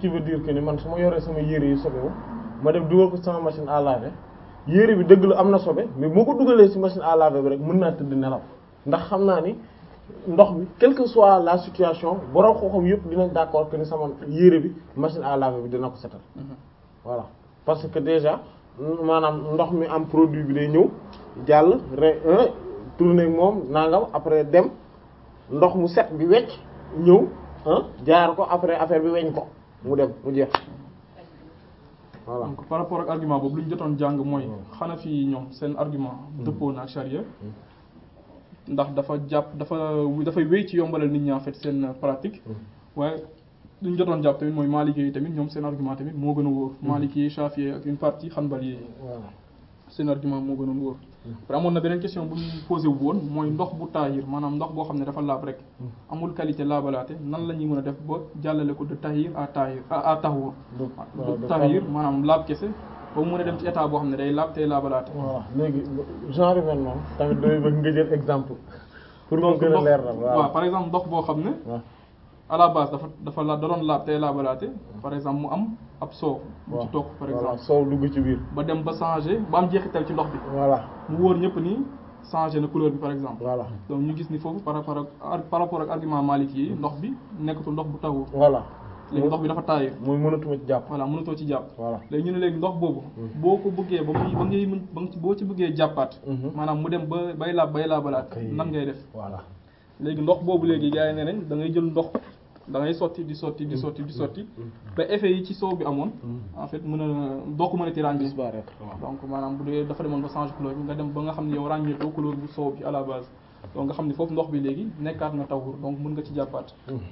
qui veut dire que ni man su ma yoree sama yére yu sobewu ma dem dugal ko sama machine à laver yére bi dëgg la am na sobe mais moo ko dugalee ci machine à laver bi rek mën naa tëdd nelaw ndax xam naa ni ndox bi quelle que soit la situation borom xooxam yëpp dinañ d'accord que ni sama yére bi machine à laver bi dina ko setal voilà parce que déjà maanaam ndox mi am produit bi day ñëw jàll re tourner moom nangam après dem ndox mu set bi wecc ñëw jaar ko après affaire bi weñ ko mu dem mu jeex voilà donc par rapport ak argument boobu lu ñu jotoon jàng mooy xanaa fii ñoom seen argument dëppoo na ak charia ndax dafa jàpp dafa dafay wéy ci yombalal nit ñi en fait seen pratique waaye lu ñu jotoon jàpp tamit mooy Maliki yi tamit ñoom seen argument tamit moo gën a wóor Maliki yi Shafi'i ak une partie Hanbali yi seen argument moo gën a wóor après amoon na beneen question bu ñu posé wu woon mooy ndox bu taahir maanaam ndox boo xam ne dafa laab rek amul qualité laabalaate nan la ñuy mën a def ba jàllale ko de tahir à tahir à tahur de tahir maanaam laab kese ba mu mën a dem ci état boo xam ne day laab tey laabalaate voilà léegi genre yu mel noonu tamit doy bëgg nga jël exemple pour mu gën a leer la waaw par exemple ndox boo xam ne à la base dafa dafa la da doon laab tey laabalaate par exemple mu am ab soow bu ci toog par exemple soow dugg ci biir ba dem ba changer ba am jeexital ci ndox bi voilà mu wóor ñëpp ni changer na couleur bi par exemple voilà donc ñu gis ni foofu par rapport ak par rapport ak argument Maliki yi ndox bi nekkatul ndox bu tawul voilà léegi ndox bi dafa taayir mooy mënatuma ci jàpp voilà mënatoo ci jàpp voilà léegi ñu ne léegi ndox boobu boo ko bëggee ba muy ba ngay mën ba boo ci bëggee jàppaat maanaam mu dem ba bay laab bay laabalaat nan ngay def voilà léegi ndox boobu léegi gars yi ne nañ da ngay jël ndox da ngay sotti di sotti di sotti di sotti ba effet yi ci soow bi amoon en fait mën a doo ko mën a ti ràññee disparaître donc maanaam bu dee dafa demoon ba changer couleur bi nga dem ba nga xam ne yow ràññeetoo couleur bu soow bi à la base donc nga xam ne foofu ndox bi léegi nekkaat na tawur donc mën nga ci jàppaat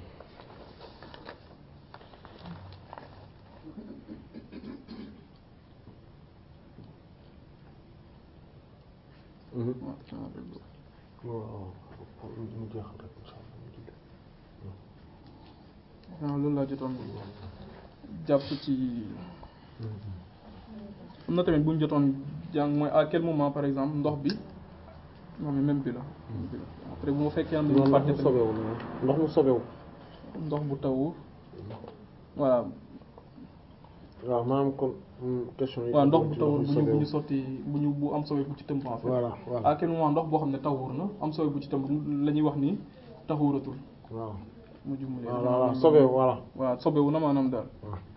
waaw loolu laa jotoon jàpp ci am na tamit bu ñu jotoon jàng mooy à quel moment par exemple ndox bi non mais même bi la après bu ma fekkee am nañu fàtte ndox mu sobewu ndox mu sobewu ndox bu tawu voilà waaw maanaam kon question yi waaw ndox bu tawur bu ñu bu ñu sotti bu ñu bu am sobe bu ci tëmb en fait voilà voilà à quel moment ndox boo xam ne tawur na am sobe bu ci tëmb la ñuy wax ni taxuratul waaw mu jumlee voilà sobewu voilà waaw sobewu na maanaam daal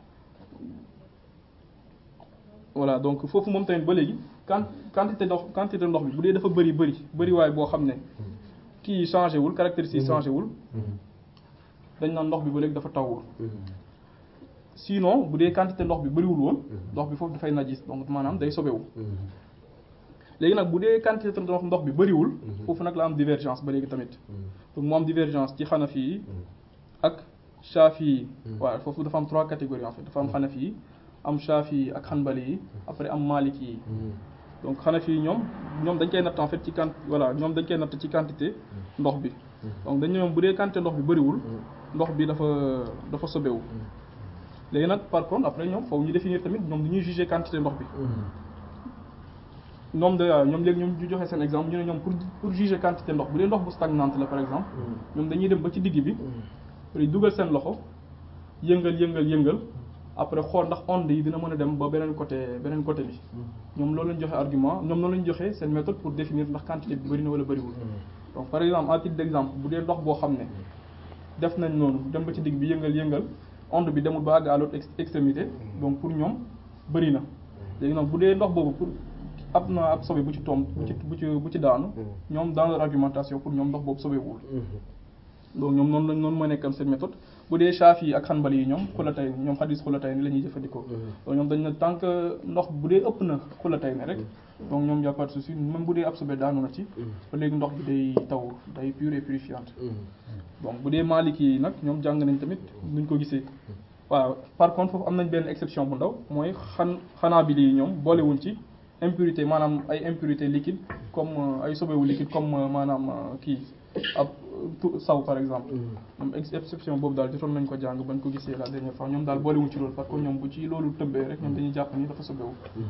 voilà donc foofu moom tamit ba léegi quand quantité ndox quantité ndox bi bu dee dafa bëri bëri bëri waaye boo xam ne kii changé wul caractéristique changé wul dañ naan ndox bi ba léegi dafa tawur sinon bu dee quantité ndox bi bëriwul woon ndox bi foofu dafay najis donc maanaam day sobewu léegi nag bu dee quantité ndox ndox bi bëriwul foofu nag la am divergence ba léegi tamit donc mu am divergence ci xanafi yi ak shafi yi waaw foofu dafa am trois catégories en fait dafa am xanafi yi am shafi yi ak xanbali yi après am maliki yi donc xanafi yi ñoom ñoom dañ koy natt en fait ci quant voilà ñoom dañ koy natt ci quantité ndox bi donc dañ ñoom bu dee quantité ndox bi bëriwul ndox bi dafa dafa sobewu léegi nag par contre après ñoom foofu ñu définir tamit ñoom dañuy juger quantité ndox bi ñoom de ñoom léegi ñoom ñu joxe seen exemple ñu ne ñoom pour pour juger quantité ndox bu dee ndox bu stagnante la par exemple ñoom dañuy dem ba ci digg bi après dugal seen loxo yëngal yëngal yëngal après xool ndax onde yi dina mën a dem ba beneen côté beneen côté bi ñoom loolu lañ joxe argument ñoom loolu lañ joxe seen méthode pour définir ndax quantité bi bëri na wala bëriwul donc par exemple à titre d'exemple bu dee ndox boo xam ne def nañ noonu dem ba ci digg bi yëngal yëngal onde bi demul ba àgg à l'autre extrémité donc pour ñoom bëri na léegi nag bu dee ndox boobu pour ab na ab sobe bu ci tomb bu ci bu ci bu ci daanu ñoom dans leur argumentation pour ñoom ndox boobu sobewul donc ñoom noonu lañ noonu mooy nekkam seen méthode bu dee Shafi yi ak Hanbali yi ñoom xulatay ñoom xadis xulatay ni la ñuy jëfandikoo donc ñoom dañ ne tant que ndox bu dee ëpp na xulatay ni rek donc ñoom y a pas de souci même bu dee ab sobe daanu na ci ba léegi ndox bi day taw day pure et purifiante donc bu dee Maliki yi nag ñoom jàng nañ tamit nuñ ko gisee waaw par contre foofu am nañ benn exception bu ndaw mooy xan Hanabili yi ñoom boolewuñ ci impurité maanaam ay impurité liquide comme ay sobewu liquide comme maanaam kii ab saw par exemple ñoom exception boobu daal jotoon nañ ko jàng bañ ko gisee la dernière fois ñoom daal boolewuñ ci loolu parce que ñoom bu ci loolu tëbbee rek ñoom dañuy jàpp ni dafa sobewu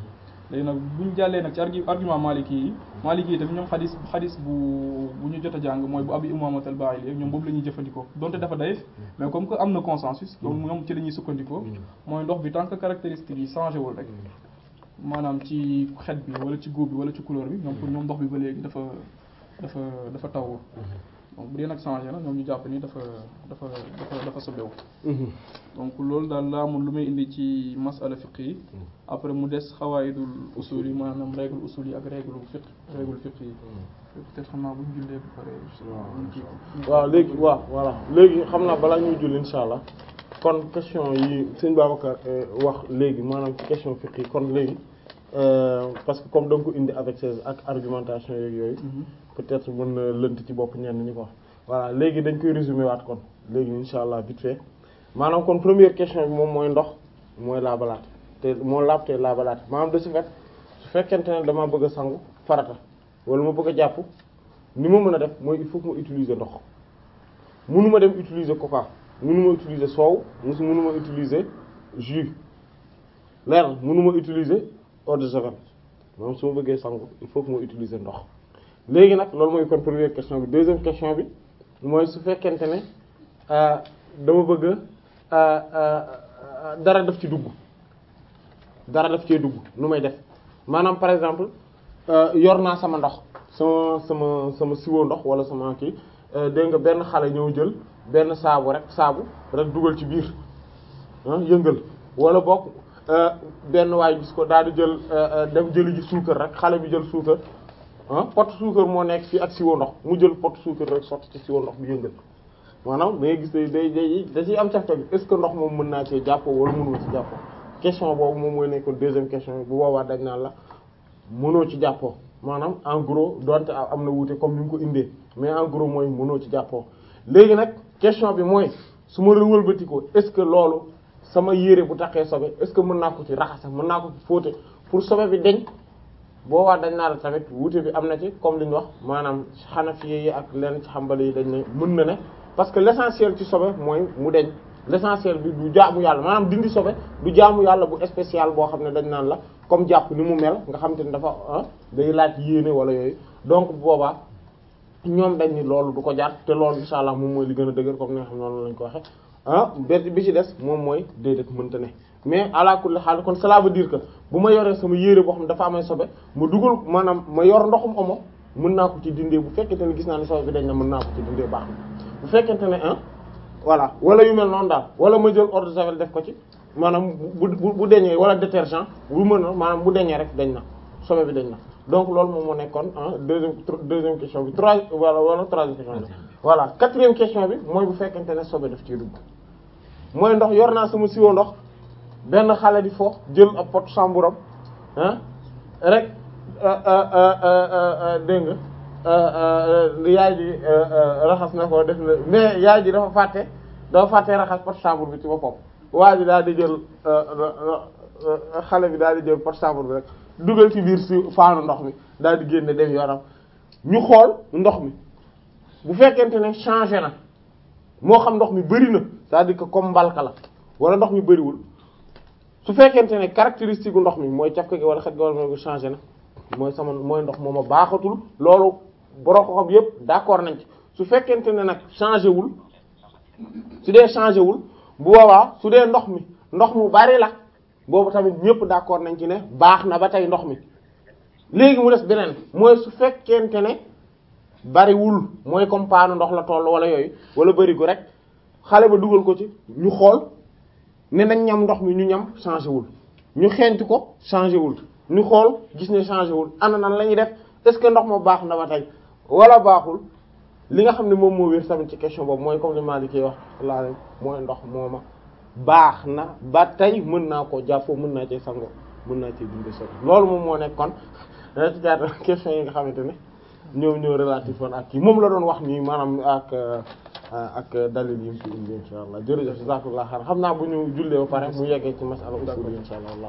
léegi nag bu ñu jàllee nag ci argu argument maliki yi maliki yi tamit ñoom xadis xadis bu bu ñu jot a jàng mooy bu abi umamat al bahili ñoom boobu la ñuy jëfandikoo donte dafa dayef mais comme que am na consensus donc ñoom ci la ñuy sukkandikoo mooy ndox bi tant que caractéristiques yi changé wul rek maanaam ci xet bi wala ci góob bi wala ci couleur bi ñoom pour ñoom ndox bi ba léegi dafa dafa dafa tawul donc bu dee nag changé na ñoom ñu jàpp ni dafa dafa dafa dafa sobewu donc loolu daal laa amul lu may indi ci masala fiq yi après mu des xawaayidul usul yi maanaam règle usul yi ak règle fiq règle fiq yi peut-être xam naa bu ñu jullee ba pare waaw léegi waaw voilà léegi xam naa balaa ñuy julli insha allah kon question yi sëñ Babacar wax léegi maanaam ci question fiq yi kon léegi parce que comme da nga ko indi avec ses ak argumentation yeeg yooyu peut-être mën na lënt ci bopp ñenn ñi ko wax voilà léegi dañ koy résumer waat kon léegi insha allah vite fait maanaam kon première question bi moom mooy ndox mooy laabalaat te moo laab te laabalaat maanaam de ce fait su fekkente ne dama bëgg a sangu farata wala ma bëgg a jàpp ni ma mën a def mooy il faut que ma utiliser ndox mënuma dem utiliser coca mënuma utiliser soow musu mënuma utiliser jus leer na mënuma utiliser eau de javel moom su ma bëggee sangu il faut que ma utiliser ndox léegi nag loolu mooy kon première question bi deuxième question bi mooy su fekkente ne dama bëgg dara daf ci dugg dara daf cee dugg nu may def maanaam par exemple yor naa sama ndox sama sama sama siwo ndox wala sama kii dégg nga benn xale ñëw jël benn saabu rek saabu rek dugal ci biir yëngal wala boog benn waay gis ko daal di jël dem jëli ji suukar rek xale bi jël suukar ah pot suukar moo nekk fii ak siwo ndox mu jël pot suukar rek sotti ci siwo ndox bi yëngal maanaam da ngay gis day day day da ciy am cafka bi est-ce que ndox moom mën naa cee jàppoo wala mënuma ci jàppoo question boobu moom mooy nekkoon deuxième question bu boobaa dañ naan la mënoo ci jàppoo maanaam en gros donte am na wuute comme ni mu ko indee mais en gros mooy mënoo ci jàppoo léegi nag question bi mooy su ma wëlbati ko est-ce que loolu sama yére bu taxee sobe est-ce que mën naa ko ci raxase mën naa ko ci fóote pour sobe bi deñ boobaa dañ naa la tamit wuute bi am na ci comme li ñu wax maanaam Hanafi yi ak lenn ci Hanbali yi dañ ne mën na ne parce que l'essentiel ci sobe mooy mu deñ l'essentiel bi du jaamu yàlla maanaam dindi sobe du jaamu yàlla bu spécial boo xam ne dañ naan la comme jàpp ni mu mel nga xam te ne dafa day laaj yéene wala yooyu donc boobaa ñoom dañ ni loolu du ko jaar te loolu insha allah moom mooy li gën a dëgër comme ni nga xam noonu lañ ko waxe ah benn bi ci des moom mooy déedéet mënta ne mais ala kulli haal kon cela veut dire que bu ma yoree sama yére boo xam ne dafa amay sobe ma dugal maanaam ma yor ndoxum omo mën naa ko ci dindee bu fekkente ne gis naa ne sobe bi dañ na mën naa ko ci dindee baax na bu fekkente ne ah voilà wala yu mel noonu daal wala ma jël eau de javel def ko ci maanaam bu bu bu deñee wala détergent bu mën a maanaam bu deñee rek dañ na sobe bi dañ na donc loolu moom moo nekkoon ah deuxième deuxième question bi trois wala wala troisième question bi voilà quatrième question bi mooy bu fekkente ne sobe daf ciy dugg mooy ndox yor naa sama siwo ndox benn xale di fo jël ab pot samburam ah rek dégg nga yaay ji raxas na ko def na mais yaay ji dafa fàtte dafa fàtte raxas pot sambur bi ci boppam waa ji daal di jël xale bi daal di jël pot sambur bi rek dugal ci biir si faanu ndox mi daal di génne dem yoonam ñu xool ndox mi bu fekkente ne changé na moo xam ndox mi bëri na c'est-à-dire que comme mbalka la wala ndox mi bëriwul su fekkente ne caractéristique gu ndox mi mooy cafka gi wala xet gi wala mooy changé na mooy sama mooy ndox mooma baaxatul loolu borom ko xam yépp d'accord nañ ci su fekkente ne nag changé wul su dee changé wul bu boobaa su dee ndox mi ndox mu bari la boobu tamit ñépp d'accord nañ ci ne baax na ba tey ndox mi léegi mu des beneen mooy su fekkente ne bariwul mooy comme paanu ndox la toll wala yooyu wala barigu rek xale ba dugal ko ci ñu xool ne nañ ñam ndox mi ñu ñam changé wul ñu xeeñtu ko changé wul ñu xool gis ne changé wul ana nan la ñuy def est-ce que ndox ma baax na ba tey wala baaxul li nga xam ne moom moo wér tamit ci question boobu mooy comme li Maliki wax laa mooy ndox mooma baax na ba tey mën naa koo jàppoo mën naa cee sangoo mën naa cee dindi sotti loolu moom moo nekk kon ci gàttal question yi nga xamante ne ñoom ñoo relatif woon ak kii moom la doon wax nii maanaam ak ak dalil yi mu ci indi insha allah jërëjëf jazakallah xar xam naa bu ñu jullee ba pare mu yeggee ci masala usul yi insha allah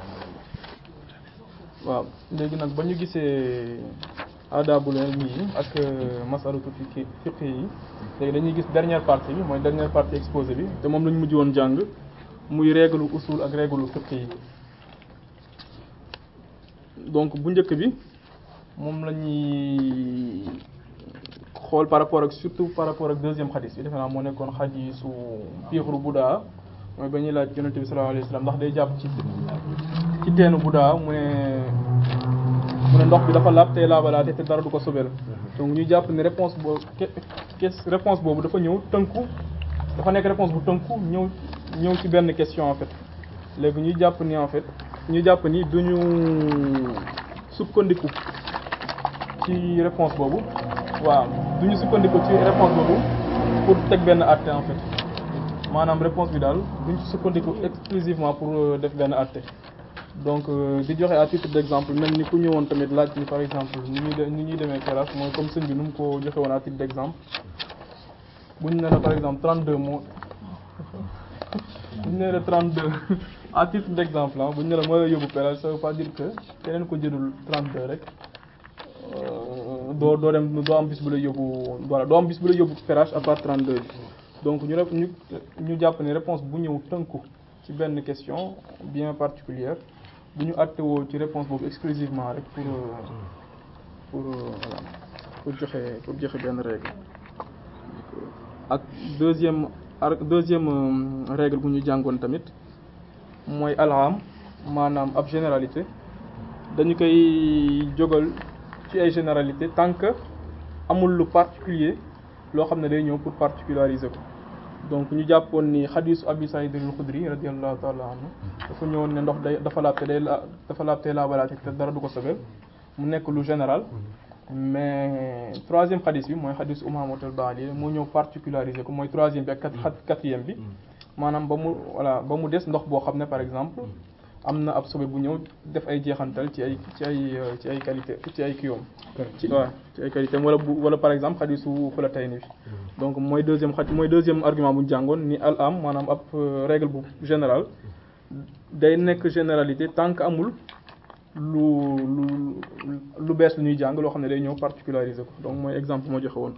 waaw léegi nag ba ñu gisee adabul ilmi yi ak masalatu fiqhi fiqhi yi léegi dañuy gis dernière partie bi mooy dernière partie exposé bi te moom lañu mujj woon jàng muy règle usul ak règle fiqhi yi donc bu njëkk bi moom la ñuy xool par rapport ak surtout par rapport ak deuxième xadis bi defe naa moo nekkoon xadisu piixru Budaa mooy ba ñuy laaj yonent bi sallallahu alayhi wasallam ndax day jàpp ci ci teenu Budaa mu ne mu ne ndox bi dafa laab tey laabalaate te dara du ko sobel donc ñu jàpp ne réponse boobu ke réponse boobu dafa ñëw tënku dafa nekk réponse bu tënku ñëw ñëw ci benn question en fait léegi ñuy jàpp ni en fait ñu jàpp ni duñu sukkandiku ci réponse boobu waaw duñu sukkandiku ci réponse boobu pour teg benn àtte en fait maanaam réponse bi daal duñ ci sukkandiku exclusivement pour def benn àtte donc di joxe à titre d'exemple même ni ku ñëwoon tamit laaj ni par exemple ni ñuy ni ñuy demee classe mooy comme sëñ bi nu mu ko joxe woon à titre d'exemple buñ ne la par exemple 32 mots buñ ne la 32 à titre d'exemple ah buñ ne la mooy la yóbbu pérage ça veut pas dire que keneen ko jëlul 32 rek doo doo dem doo am bis bu la yóbbu voilà doo am bis bu la yóbbu pérage à part 32 bi donc ñu rep ñu ñu jàpp ne réponse bu ñëw tënku ci benn question bien particulière bu ñu àttewoo ci réponse boobu exclusivement rek pour pour voilà pour joxe pour joxe benn règle ak deuxième deuxième règle bu ñu jàngoon tamit mooy alham maanaam ab généralité dañu koy jógal ci ay généralité tant que amul lu particulier loo xam ne day ñëw pour particulariser ko donc ñu jàppoon ni xadisu abi saïd al-xudri radiyallahu ta'ala anhu dafa ñëwoon ne ndox day dafa laab te day la dafa laab te laabalaate te dara du ko sobel mu nekk lu général mais troisième xadis bi mooy xadis Umaamata al-Baali moo ñëw particulariser ko mooy troisième bi ak quatrième bi maanaam ba mu voilà ba mu des ndox boo xam ne par exemple am na ab sobe bu ñëw def ay jeexantal ci ay ci ay ci ay qualité ci ay kiiwam ci waaw ci ay qualité wala bu wala par exemple xadisu Xulatayni bi donc mooy deuxième xaj mooy deuxième argument bu ñu jàngoon ni al am maanaam ab règle bu général day nekk généralité tant que amul lu lu lu bees lu ñuy jàng loo xam ne day ñëw particulariser ko donc mooy exemple moo joxe woon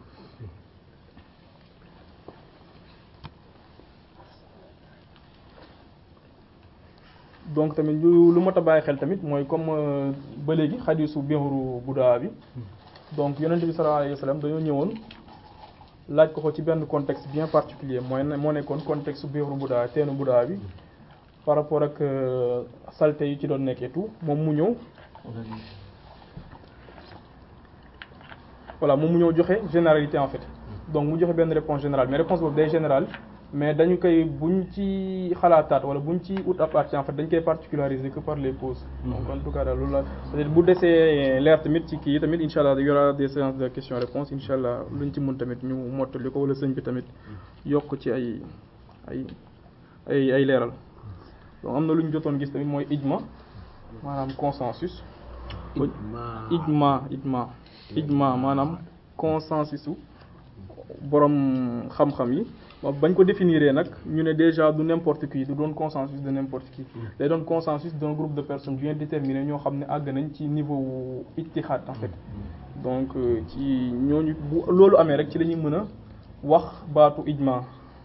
donc tamit lu lu mot a bàyyi xel tamit mooy comme ba léegi xadisu biiru Budaa bi donc yonent bi sallallahu alayhi wa sallam dañoo ñëwoon laaj ko ko ci benn contexte bien particulier mooy moo nekkoon contexte biiru Budaa teenu Budaa bi par rapport ak saleté yi ci doon nekk et tout moom mu ñëw voilà moom mu ñëw joxe généralité en fait donc mu joxe benn réponse générale mais réponse boobu day générale mais dañu koy buñ ci xalaataat wala buñ ci ut à partir en fait dañ koy particulariser que par les causes donc en tout cas daal loolu la peut-être bu desee leer tamit ci kii tamit incha allah y aura des séances de questions réponses incha allah luñ ci mun tamit ñu mottali ko wala sëñ bi tamit yokk ci ay ay ay ay leeral donc am na lu ñu jotoon gis tamit mooy ijma maanaam consensus ijma ijma ijma maanaam consensus u borom xam-xam yi bañ ko définir nag ñu ne déjà du n'importe qui du doon consensus de n'importe qui day doon consensus d'un groupe de personnes bien déterminé ñoo xam ne àgg nañ ci niveau ijtihad en fait donc ci ñooñu bu loolu amee rek ci la ñuy mën a wax baatu ijma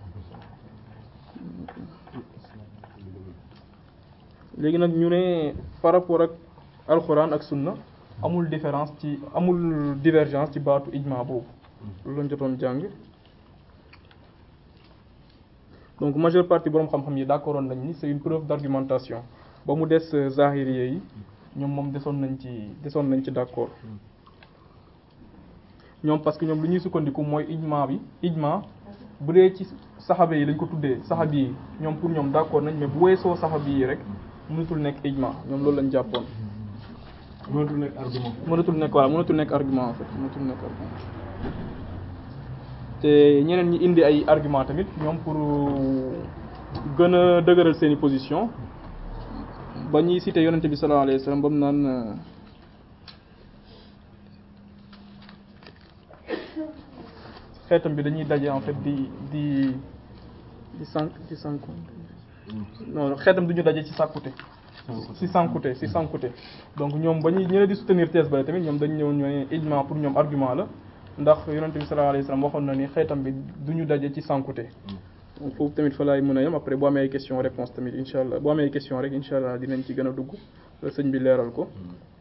léegi nag ñu ne par rapport ak alxuraan ak sunna amul différence ci amul divergence ci baatu ijma boobu loolu lañ jotoon jàng donc majeure partie boroom xam-xam yi d'accord nañ ni c'est une preuve d'argumentation ba mu des zahiriye yi ñoom moom desoon nañ ci desoon nañ ci d'accord ñoom parce que ñoom lu ñuy sukkandiku mooy ijma bi ijma bu dee ci saxaaba yi lañ ko tuddee saxaabi yi ñoom pour ñoom d'accord nañ mais bu weesoo saxaabi yi rek mënatul nekk ijma ñoom loolu lañ jàppoon. mënatul nekk argument. mënatul nekk voilà mënatul nekk argument en fait mënatul nekk argument te ñeneen ñi indi ay argument tamit ñoom pour gën a dëgëral seeni position ba ñuy cité yonente bi sallallahu alayhi wasallam ba mu naan xeetam bi dañuy daje en fait di di di sànq di sànku non xeetam duñu daje ci sàkkute si sànkute si sànkute donc ñoom ba ñuy ñeneen di soutenir thèse ba tamit ñoom dañu ñëw ñooy ijma pour ñoom argument la ndax yonente bi sallallahu alayhi wasallam waxoon na ni xeetam bi duñu daje ci sànkute donc foofu tamit fa laay mën a yem après boo amee ay question réponse tamit incha allah boo amee ay question rek incha allah dinañ ci gën a dugg sëñ bi leeral ko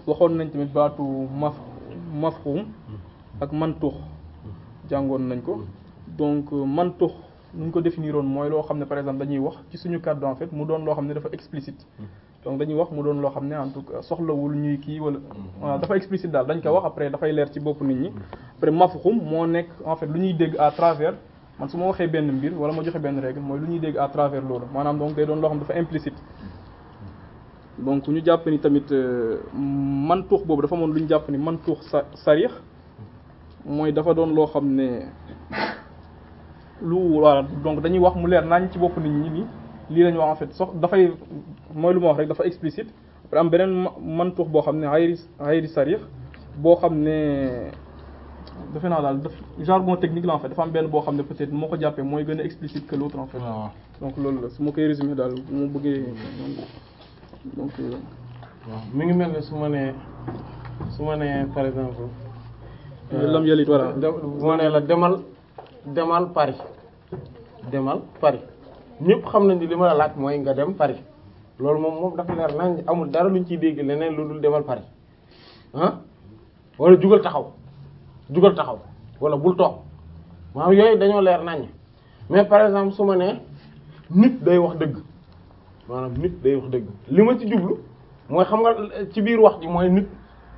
waxoon nañ tamit baatu maf mafhum ak mantuux jàngoon nañ ko donc mantuux nu ñu ko définiroon mooy loo xam ne par exemple dañuy wax ci suñu kàddu en fait mu doon loo xam ne dafa explicite donc dañuy wax mu doon loo xam ne en tout cas soxlawul ñuy kii wala voilà dafa explicite daal dañ ko wax après dafay leer ci bopp nit ñi après mafhum moo nekk en fait lu ñuy dégg à travers man su ma waxee benn mbir wala ma joxe benn règle mooy lu ñuy dégg à travers loolu maanaam donc day doon loo xam dafa implicite donc ñu jàpp ni tamit mantuux boobu dafa moon lu ñu jàpp ni mantuux sa sarix mooy dafa doon loo xam ne lu voilà donc dañuy wax mu leer nañ ci bopp nit ñi ni lii lañu wax en fait sox dafay mooy lu ma wax rek dafa explicite après am beneen mantuux boo xam ne xayri xayri sarix boo xam ne defe naa daal daf jargon technique la en fait dafa am benn boo xam ne peut-être moo ko jàppee mooy gën a explicite que l'autre en fait donc loolu la su ma koy résumer daal mu bëggee donc waaw mi ngi mel ne su ma nee su ma nee par exemple. lam yalit voilà bu ma nee la demal demal Paris demal Paris ñëpp xam nañ ni li ma la laaj mooy nga dem Paris loolu moom moom dafa leer nañ amul dara luñ ciy dégg leneen lu dul demal Paris ah wala jugal taxaw jugal taxaw wala bul toog maanaam yooyu dañoo leer nañ mais par exemple su ma nee nit day wax dëgg. maanaam nit day wax dëgg li ma ci jublu mooy xam nga ci biir wax ji mooy nit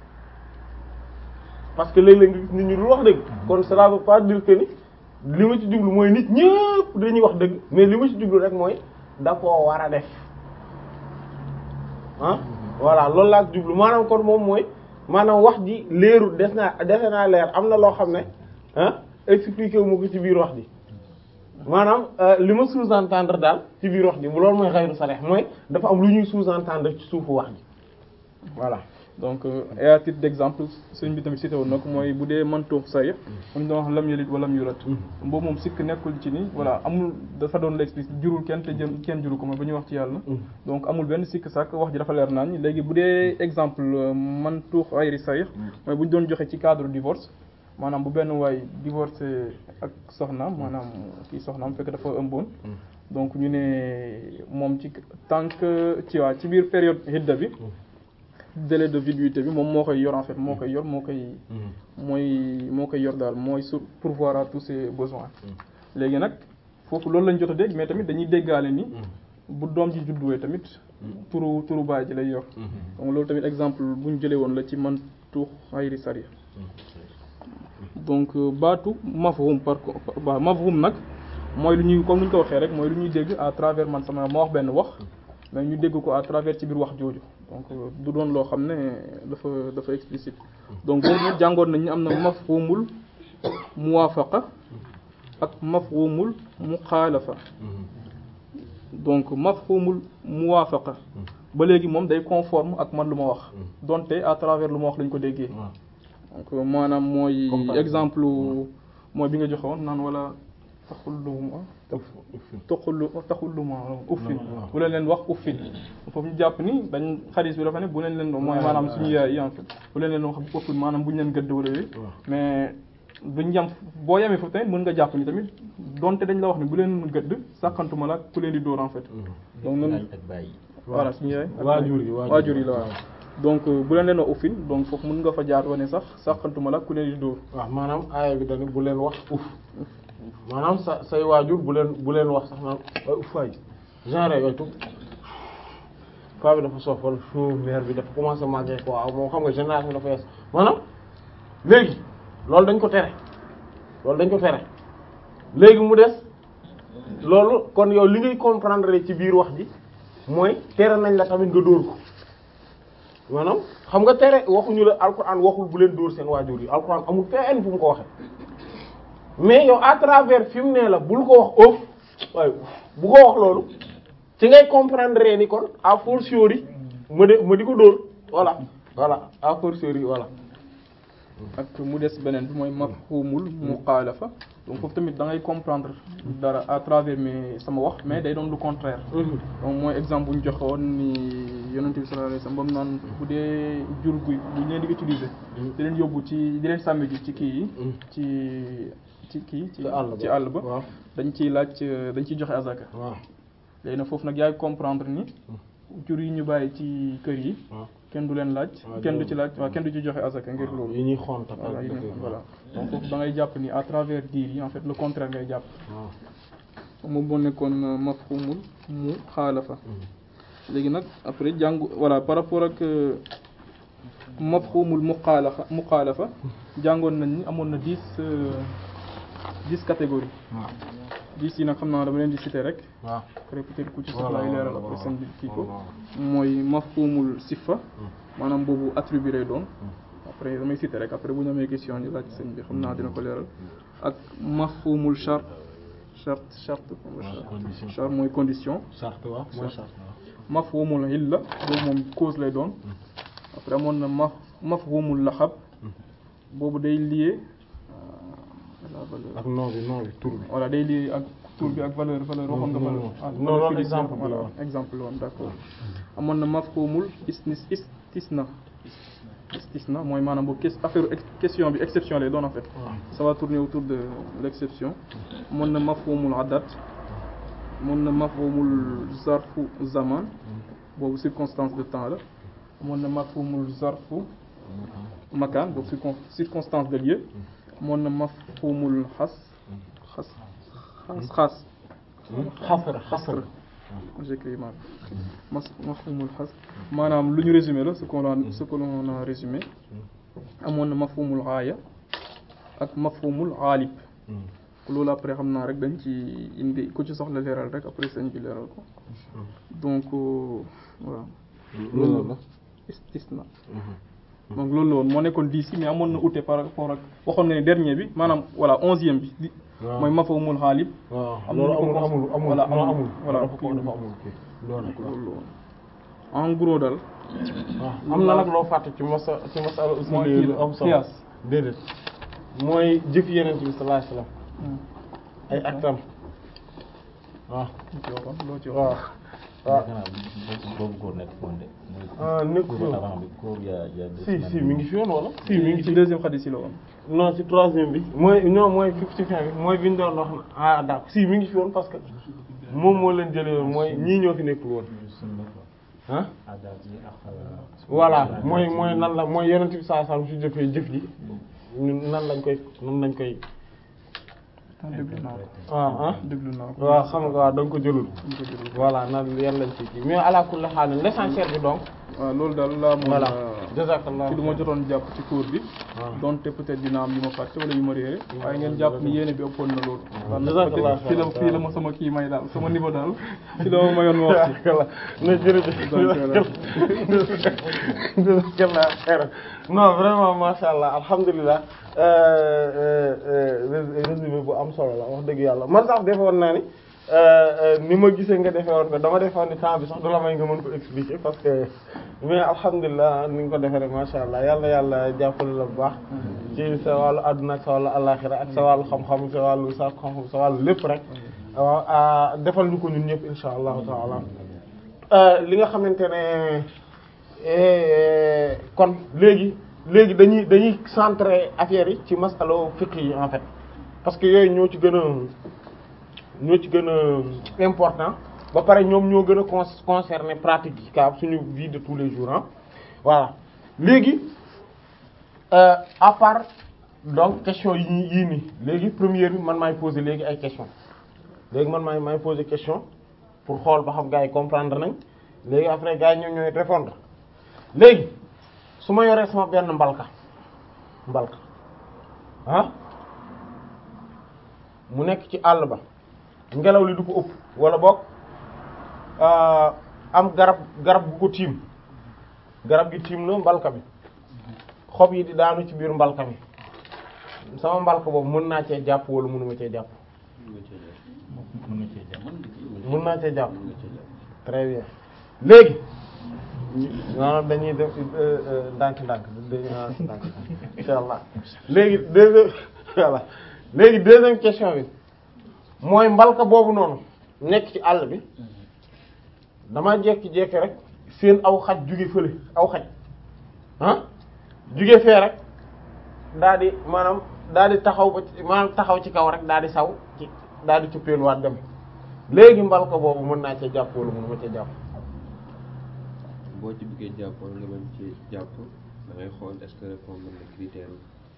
parce que léeg-léeg nga gis nit ñu dul wax dëgg kon cela veut pas dire que ni li ma ci jublu mooy nit ñëpp dañuy wax dëgg mais li ma ci jublu rek mooy da koo war a def ah voilà loolu laa ci jublu maanaam kon moom mooy maanaam wax ji leerul des naa defe naa leer am na loo xam ne ah expliqué wu ma ko ci biir wax ji maanaam li ma sous-entendre daal ci biir wax ji loolu mooy xayru salih mooy dafa am lu ñuy sous-entendre ci suufu wax ji voilà donc et à titre d'exemple sëñ bi tamit cité woon na ko mooy bu dee mantuux sarix am doon wax lam yalit wala lam yurat boobu moom sikk nekkul ci ni voilà amul dafa doon l'explice jurul kenn te jëm kenn juru ko mooy ba ñuy wax ci yàlla donc amul benn sikk sàkk wax ji dafa leer naañ léegi bu dee exemple mantuux xayri sarix mooy bu ñu doon joxe ci cadre divorce maanaam bu benn waay divorcé ak soxnaam maanaam kii soxnaam fekk dafa ëmboon donc ñu ne moom ci tant que ci waa ci biir période hidda bi délai de viduité bi moom moo koy yor en fait moo koy yor moo koy mooy moo koy yor daal mooy sur pourvoir à tous ses besoins léegi nag foofu loolu lañ jot a dégg mais tamit dañuy déggaale ni bu doom ji judduwee tamit turu turu baay ji lay yor donc loolu tamit exemple bu ñu jëlee woon la ci man tuux xayri sari donc baatu mafhum par contre mafhum nag mooy lu ñuy comme ni ñu ko waxee rek mooy lu ñuy dégg à travers man sama ma wax benn wax mais ñu dégg ko à travers ci biir wax jooju donc du doon loo xam ne dafa dafa explicite donc boobu nag jàngoon nañ ni am na mafhumul muwaafaqa ak mafhumul muxaalafa donc mafhumul muwaafaqa ba léegi moom day conforme ak man lu ma wax donte à travers lu ma wax lañ ko déggee donc maanaam mooy exemple mooy bi nga joxoon naan wala taxulluma taxullu taxulluma uffin bu leen leen wax uffin foofu ñu jàpp ni dañ xadis bi dafa ne bu leen leen mooy maanaam suñu yaay yi en fait bu leen leen wax uffin maanaam bu ñu leen gëdd wala yooyu mais duñ yem boo yemee foofu tamit mën nga jàpp ni tamit donte dañ la wax ni bu leen gëdd sàkkantuma la ku leen di dóor en fait donc noonu voilà suñu yaay waajur yi waajur yi la waaw donc bu leen leen wax uffin donc foofu mën nga fa jaar wane sax sàkkantuma la ku leen di dóor waaw maanaam aaya bi dañu bu leen wax uff maanaam sa say waajur bu leen bu leen wax sax naan ay uffaay genre yooyu tub fa bi dafa soofal show mère bi dafa commencé màggee quoi waaw moom xam nga génération dafa yees maanaam léegi loolu dañ ko tere loolu dañ ko tere léegi mu des loolu kon yow li ngay comprendre ci biir wax ji mooy tere nañ la tamit nga dóor ko maanaam xam nga tere waxuñu la alquran waxul bu leen dóor seen waajur yi alquran amul fenn fu mu ko waxe mais yow à travers fi mu ne la bul ko wax ëf waaye bu ko wax loolu ci ngay comprendre ni kon à fortiori ma de ma di ko dóor voilà voilà à fortiori voilà ak mu des beneen bi mooy mafhumul muxaalafa donc foofu tamit da ngay comprendre dara à travers mais sama wax mais day doon lu contraire donc mooy exemple bu ñu joxoon ni yonent bi sallallahu alayhi wasallam ba mu naan bu dee jur guy bu ñu leen di utiliser di leen yóbbu ci di leen sàmm ji ci kii yi ci ci kii ci ci àll ba dañ ciy laaj dañ ciy joxe azaka waaw léegi nag foofu nag yaay comprendre ni jur yi ñu bàyyi ci kër yi waaw kenn du leen laaj waaw kenn du jërëjëf. ci laaj waaw kenn du ci joxe azaka ngir loolu yi ñuy xont ak voilà yi dëkk ne- yi. voilà donc foofu da ngay jàpp ni à travers diir yi en fait le contraire ngay jàpp waaw moom moo nekkoon euh, mafhumul mu xaalafa léegi nag après jàngu voilà par rapport ak euh, mafhumul muxaalafa muxaalafa jàngoon nañ ni amoon na dix euh, dix catégories waaw dix yi nag xam naa dama leen di citer rek waaw après peut-être ku ci Voilà, soxla ay leeral voilà, après voilà. seen bi kii ko Voilà. mooy mafhumul sifa maanaam boobu attribut lay doon après damay citer rek après bu ñu amee question ñu laaj sëñ bi xam naa dina ko leeral ak mafhumul charte charte charte condition. charte mooy condition charte waaw mooy charte waaw mafhumul illa boobu moom cause lay doon après amoon na maf mafhumul laxab boobu day lié à la valeur ak nom bi nom bi tur bi voilà day lié ak tur bi ak valeur valeur waxoon nga non, valeur non. ah, Non, valeur loolu fiduciaire, exemple bi la voilà, woon. exemple la woon d'accord amoon na mafhumul isnis istisna istisna mooy maanaam boobu ques- affaire ex- question bi exception lay doon en fait ça va tourner autour de l'exception amoon na mafhumul adat amoon na mafhumul zarfu zaman boobu circonstance de temps la amoon na mafhumul zarfu makaan boobu circon circonstance de lieu amoon na mafhumul xas xas xas xas xasra xasra j'écris mal mas mafhumul xas maanaam lu ñu résumé la ce qu'on a ce que l'on a résumé amoon na mafhumul aaya ak mafhumul aalib loolu après xam naa rek dañ ci indi ku ci soxla leeral rek après sëñ bi leeral ko donc euh, voilà loolu la istisna donc loolu la woon moo nekkoon dix yi mais amoon na ute par rapport ak waxoon nga ne dernier bi maanaam voilà onzième bi di waaw mooy mafhumul xaalib waaw am loolu na ñu ko amul amul amul voilà, non amul. amul Voilà, dafa ko kii- dafa amul kii loolu nag loolu la woon en gros daal waaw am na nag loo fàtte ci masa ci masala Mooy usul kii lu la, am solo qiyaas. déedéet mooy jëf yeneen bi sallallahu alayhi wasallam ay actam waaw lu ci waxoon loo ci waaw waxoon waaw boobu boobu góor nekk foon de. ah nekk fi cours woon avant bi cours y a y a deux si semaines. si mi ngi fi woon wala si mi ci ngi ci ci deuxième xadis yi la woon non ci troisième bi mooy non mooy fifty fin bi mooy bi ñu doon wax na ah d'accord si mi ngi fi woon parce que moom moo leen jëlee woon mooy ñii ñoo fi nekkul woon ah voilà mooy mooy nan la mooy yonent bi saa saa su jëfee jëf ji ñun nan lañ koy nan lañ koy ah déglu naa ko ah ah déglu naa ko waaw xam nga waaw da nga ko jëlul ñu ko jëlee voilà nan yan lañ ci kii mais ala kulli haal l'essentiel bi donc waaw loolu daal laa mën voilà a jazakallah ci lu ma jotoon jàpp ci cours bi waaw donte peut-être dina am yu ma fàtte wala yu ma réere waaye ngeen jàpp ni yéene bi ëppoon na loolu Jazakallah fii la fii la ma sama kii may daal sama niveau daal fii la ma mayoon ma wax ci jazakallah na jërëjëf jazakallah xeyran non vraiment masha Allah alhamdulilah résumé bu am solo la wax dëgg yàlla man sax defoon naa ni ni ma gisee nga defee woon ko dama defoon ni temps bi sax du la may nga mën ko expliquer parce que mais alhamdulilah ni nga ko defee rek masha Allah yàlla yàlla jàppale la bu baax ci sa wàllu àdduna ak sa wàllu àllaxira ak sa wàllu xam-xam sa wàllu sa xam-xam sa wàllu lépp rek waaw defal ñu ko ñun ñëpp insha allahu taala li nga xamante ne kon léegi léegi dañuy dañuy centrer affaire yi ci masalo fiqh yi en fait parce que yooyu ñoo ci gën a ñoo ci gën a important ba pare ñoom ñoo gën a con concerner pratique yi ka suñu vie de tous les jours ah voilà léegi euh, à part donc question yi ñi yii nii léegi première bi man maay poser léegi ay question léegi man maay maay poser question pour xool ba xam gars yi comprendre nañ léegi après gars yi ñoom ñooy répondre léegi su ma yoree sama benn mbalka mbalka ah mu nekk ci àll ba ngelaw li du ko ëpp wala boog am garab garab bu ko tiim garab gi tiim na mbalka bi xob yi di daanu ci biir mbalka mi sama mbalka boobu mën naa cee jàpp wala mënuma cee jàpp mën na cee jàpp. mën naa cee jàpp très bien léegi maanaam dañuy def ndànk ndànk dañuy ndànk insha allah léegi deuxième voilà léegi deuxième question bi mooy mbalka boobu noonu nekk ci àll bi dama jekki-jekki rek seen aw xaj jóge fële aw xaj ah jóge fee rek daa di maanaam daa di taxaw ba ci maanaam taxaw ci kaw rek daa di saw ci daa di cuppeeluwaat dem léegi mbalka boobu mën naa cee jàpp wala mënuma cee jàpp boo ci bëggee jàpp wala nga mën ci jàpp da ngay xool est-ce que répondre na critère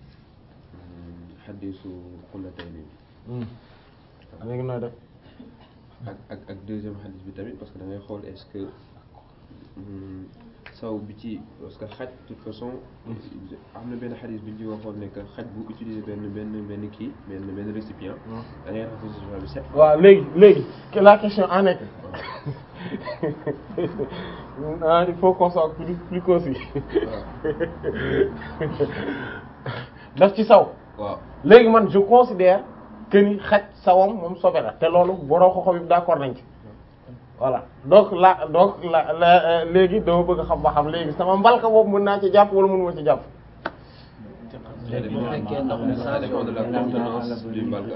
xaddisu xullatayni bi léegi nooy def ak ak ak deuxième xaddis bi tamit parce que da ngay xool est-ce que hum, saw bi ci parce que xaj de toute façon am na benn xaddis bi ñu ci waxoon ne que xaj bu utiliser benn benn benn kii benn benn récipient da ngay raxas récipient bi set waaw léegi léegi que la question en est que ah il faut qu'on soit plus plus concis daf ci saw waaw léegi man je considère que ni xaj sawam moom sobe la te loolu boroo ko xob yi d'accord nañ ci voilà donc la donc la la léegi dama bëgg a xam ba xam léegi sama mbalka boobu mën naa ci jàpp wala mënuma ci jàpp ça dépend ça dépend de la contenance du mbalka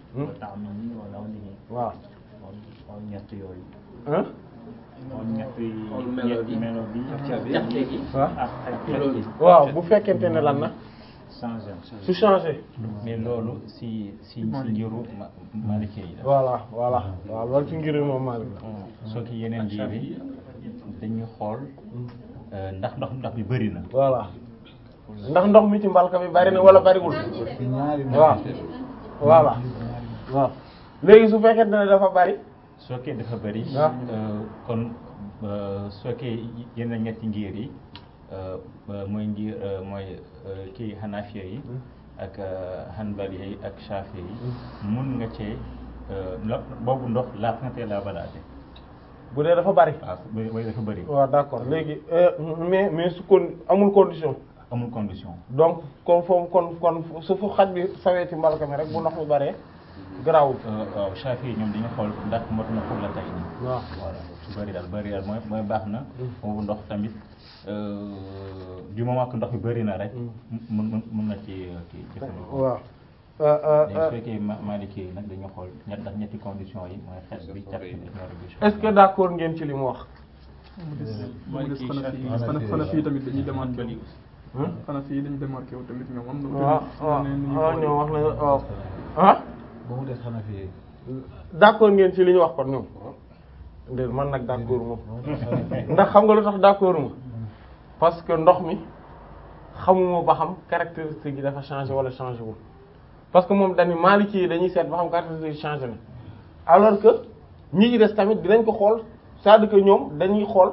waaw xool ñett yooyu hein xool ñett yi Xool melo bi. melo bi jaxte gi waaw ak ak xeet gi waaw bu fekkente ne lan na changé su changé mais loolu si si si ngiru ma Maliki yi la voilà voilà waaw loolu ci ngir moom Malik la soo ki yeneen ji bi dañuy xool euh, ndax ndox ndox bi bëri na voilà ndax ndox mi ci mbalka mi bari na wala bariwul waaw voilà waaw léegi su fekkente ne dafa bari soo kee dafa bëri Ah. euh, kon euh, soo kee yeneen ñetti ngir yi euh, euh, mooy ngir euh, mooy euh, kii Hanafiya yi ak euh, Hanbali yi ak Shafi yi mun nga cee euh, lo- boobu ndox laaf nga tee laa balaate bu dee dafa bari waaw bu bu dafa bëri waaw d'accord léegi euh, mais mais su kon amul condition amul condition donc kon foofu kon kon su fu xaj bi sawee ci mbalka mi rek bu ndox mi baree garaawul Euh, waaw Shafi yi ñoom dañu xool ndax mot na pour la tay nii waaw voilà su bëri daal bëri daal mooy mooy baax na boobu ndox tamit euh, du moment que ndox bi bëri na rek mun mun mun na ci kii jëfandikoo waaw euh, euh, léegi su euh, fekkee ma Maliki yi nag dañu xool ñett ndax ñetti condition yi mooy xet bi cat bi ak ñor bi est-ce que d'accord ngeen ci li mu wax mu des mu des xanaa fii xanaa xanaa fii tamit dañuy démarqué wu Hmm? xanaa fii dañu démarqué wu tamit ñoom am na waaw waaw waaw ñoom wax na waaw ah ba mu des xanaa fii d'accord ngeen ci li ñu wax kon ñoom déet man nag d'accord moom ndax xam nga lu tax d'accord ma parce que ndox mi xamuma ba xam caractéristique yi dafa changé wala changé wul parce que moom dañu Maliki yi dañuy seet ba xam caractéristique yi changé na alors que ñi ci des tamit dinañ ko xool c'est-à-dire que ñoom dañuy xool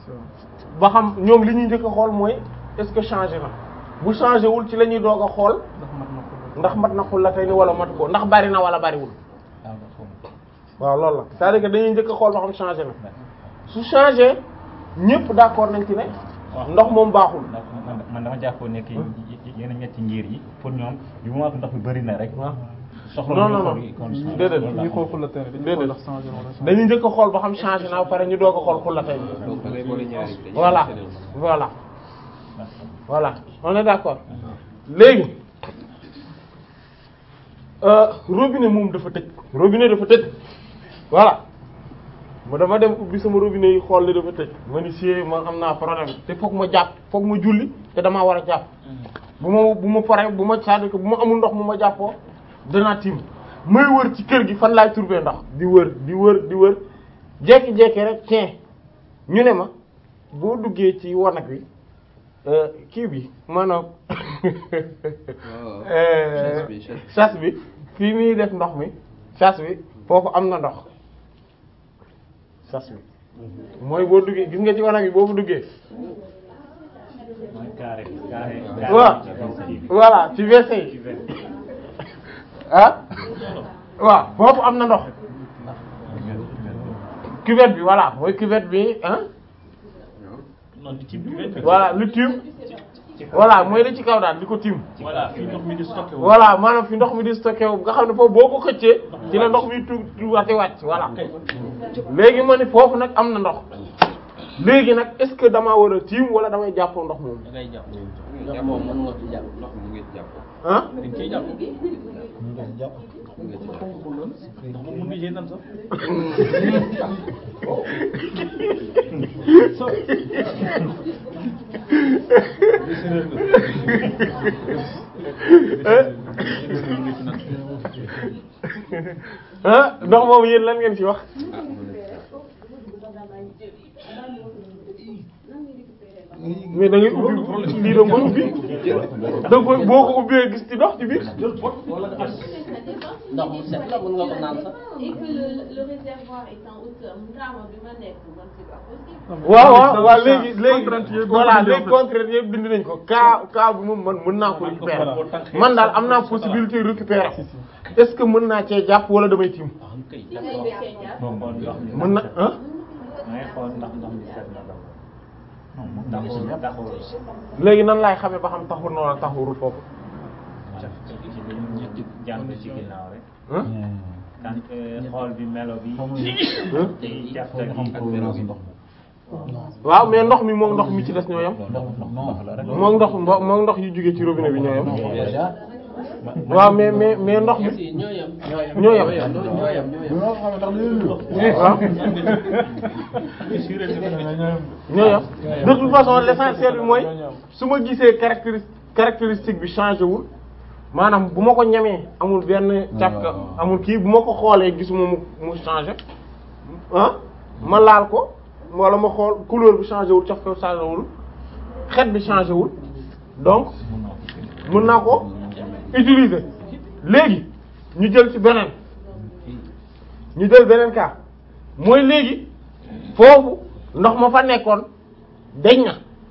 ba xam ñoom li ñuy njëkk a xool mooy est-ce que changé na bu changé wul ci la ñuy doog a xool ndax mat na ko ndax mat na xul la tey ni wala matu ko ndax bari na wala bariwul waaw loolu la c'est-à-dire que dañuy njëkk a xool ba xam changé na su changé ñëpp d'accord nañ ci ne ndox moom baaxul ndax man man dama jàppoon ne que yeneen ñetti ngir yi pour ñoom du moment que ndox bi bëri na rek waaw soxla non ñu non non xool condition déedéet loolu laa ñuy xool xam. fu la tere dañuy Déedéet. xool ndax changé na wala changé dañuy njëkk a xool ba xam changé na ba pare ñu doog a xool xul la tey donc da ngay boole ñaari dañuy voilà enchaîner. voilà voilà on est d'accord léegi euh, robinet moom dafa tëj robinet dafa tëj voilà ma dama dem ubbi sama robinet yi xool li dafa tëj ma ni si ma am naa problème te foog ma jàpp foog ma julli te damaa war a jàpp bu ma bu ma paree bu ma c'est-à-dire que bu ma amul ndox mu ma jàppoo danaa tiim may wër ci kër gi fan laay trouver ndox di wër di wër di wër jekki-jekki rek tiens ñu ne ma boo duggee ci wanag wi euh, kii bi maanaam waaw euh, chasse bi chasse bi. chasse bi fii muy def ndox mi chasse bi foofu am na ndox chasse bi mooy boo duggee gis nga ci wanag bi boo fa duggee mooy carré carré waaw voilà ci WC yi ah waaw foofu am na ndox cuvette bi voilà mooy cuvette bi ah non di ci cuvette bi voilà lu tiim voilà mooy li ci kaw daal di ko tiim voilà fii ndox mi di stocké wu voilà maanaam fi ndox mi di stocké wu nga xam ne foofu boo ko xëccee ci la ndox mi tu tu wati wàcc voilà léegi ma ni foofu nag am na ndox léegi nag est-ce que damaa war a tiim wala damay jàppoo ndox moom da ngay jàpp jàpp moom mën nga ci jàpp ndox mi mu ngi ci jàpp ah dañ ciy jàpp ñu ngi ci jàpp mu ngi ci jàpp ndax moom mun nga nan sax ah ndox moom yéen lan ngeen ci wax ah mën na ci jàpp mais da ngay ubbi lii da nga koy ubbi da nga koy boo ko ubbee gis ci ndox ci biir ndox mu set la mën nga ko naan sax. Et que le, le réservoir est en hauteur. Moudrama bi ma nekk man c'est pas possible. waaw waaw waaw léegi léegi Contrainte yëpp voilà boo ko léegi bindee en fait. contrainte yëpp bind nañ ko cas cas bi moom man mën naa ko récupérer man daal am naa possibilité récupérer est-ce que mën naa cee jàpp wala damay tiim Si ngay cee jàpp. boo xool ndox mi mën na ah da ngay xool ndax ndox mi set na d'abord taxul taxul léegi nan laay xamee ba xam taxur na wala taxurul foofu ci li ñu jàng ci ginnaaw rek ah kan xool bi melo bi ci jafta gi ak melo gi waaw mais ndox mi moom ndox mi ci des ñoo yam ndox la rek moom ndox mbo- moom ndox yu jógee ci robinet bi ñoo yam déjà waaw mais mais mais ndox mi si ñoo yem. ñoo yam ñoo yem ñoo yem. ñoo xam ndax li waaw ñoo yam de toute façon l'essentiel bi mooy su ma gisee caractéris caractéristique bi changé wul maanaam bu ma ko ñamee amul benn càpka amul kii bu ma ko xoolee gisuma mu mu changé ah ma laal ko wala ma xool couleur bi changé wul càpka changé wul xet bi changé wul donc mën naa ko utiliser léegi ñu jël ci beneen ñu jël beneen cas mooy léegi foofu ndox ma fa nekkoon deñ na